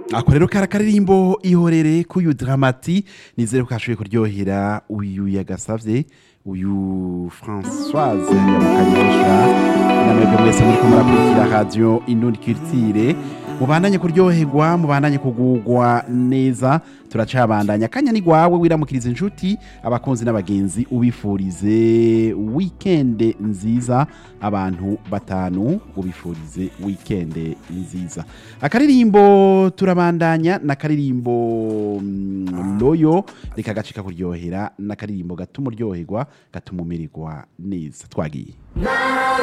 ako rero kari akaririmbo ihorere k'uyu dramati nizere ko kashoboye kuryohera uyu yagasavye uyu françoise yamukanyosha namwebwe mwese muriko murakurikira radio inundi culture mubandanye kuryoherwa mubandanye kugugwa neza turacabandanya kanya ni gwawe wiramukiriza inshuti abakunzi n'abagenzi ubifurize weekend nziza abantu batanu ubifurize weekend nziza akaririmbo turabandanya n'akaririmbo mm, loyo reka gacika kuryohera n'akaririmbo gatuma uryoherwa gatuma umererwa neza twagiye